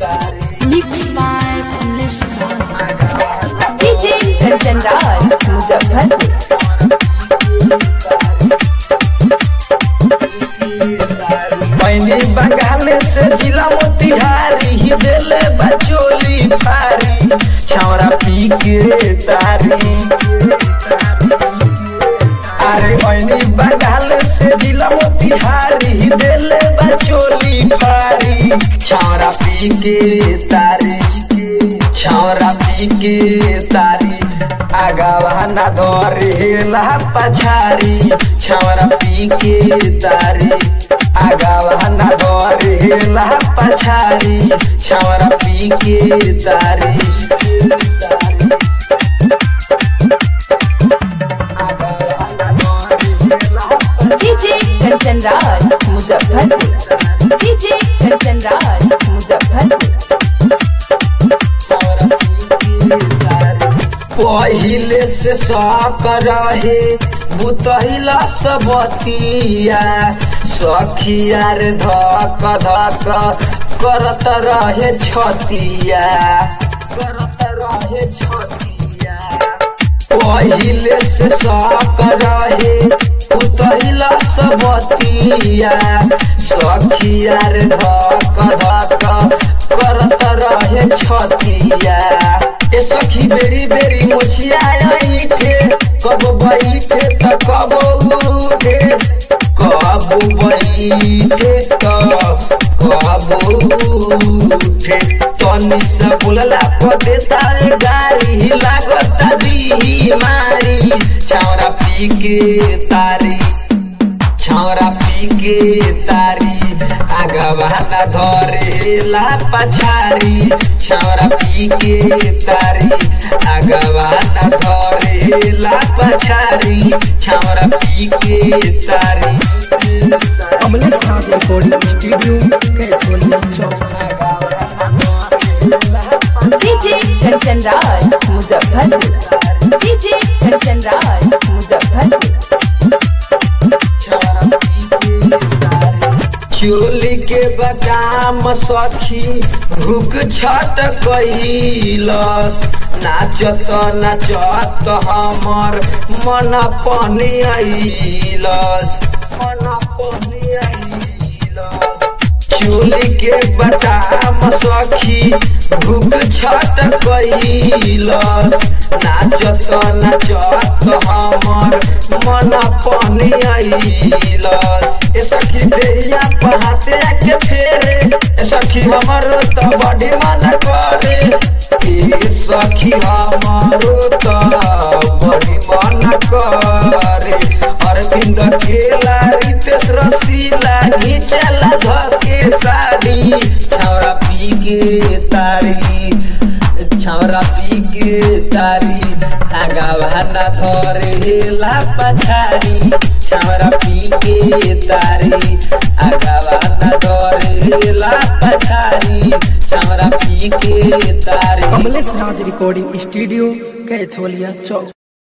Mixed by Kamlesh Raj. DJ Kanchan Raj, Muzaffarpur. मैंने बंगाल से जिला मोतिहारी ही देले बचोली फारी छौरा पी के तारी अरे मैंने बंगाल से जिला मोतिहारी ही देले बचोली फारी छौरा पी के तारी छौरा पी के तारी आगावा ना धरेला पछारी छौरा पी के तारी आगावा ना धरेला पछारी छौरा पी के तारी आगावा ना धरेला DJ Kanchan Raj, Muzaffarpur. DJ Kanchan Raj, Muzaffarpur. पहिले से साक रहे बुतहिला सबतिया सखिया रे धक धक करत रहे छतिया करत रहे छतिया पहिले से साक रहे उतहिला सबतिया सखिया रे धक धक करत रहे छतिया ए सखी बेरी बेरी मोछिया ईठे कब बैठे त कब उठे कब बैठे त कब उठे तनी से बोलला को देता रे गाड़ी लागत बीमारी छौरा पी के तारी छौरा पी के तारी आगवा न धरेला पछारी छौरा पी के तारी आगवा न धरेला पछारी छौरा पी के तारी Kamlesh Raj recording studio Kaitholia Chowk DJ Kanchan Raj, Muzaffarpur. DJ Kanchan Raj, Muzaffarpur. चोली के बदाम सखी भूख छट कैलस नाचत नाचत हमर मन पनी आइलस मन पनी आइलस चोली के बदाम सखी भूख छट कैलस नाचत नाचत हमर मन पनी आइलस ए सखी देहिया पहाते के फेरे ए सखी हमर त बड़ी मन करे ए सखी हमर त बड़ी मन करे अरविंद खेला रितेश रसीला घिचला धके साड़ी छौरा पी के तारी छौरा पी के तारी आगावा न धरेला पछारी छौरा पी के तारी आगावा न धरेला पछारी छौरा पी के तारी कमलेश राज रिकॉर्डिंग स्टूडियो कैथोलिया चौक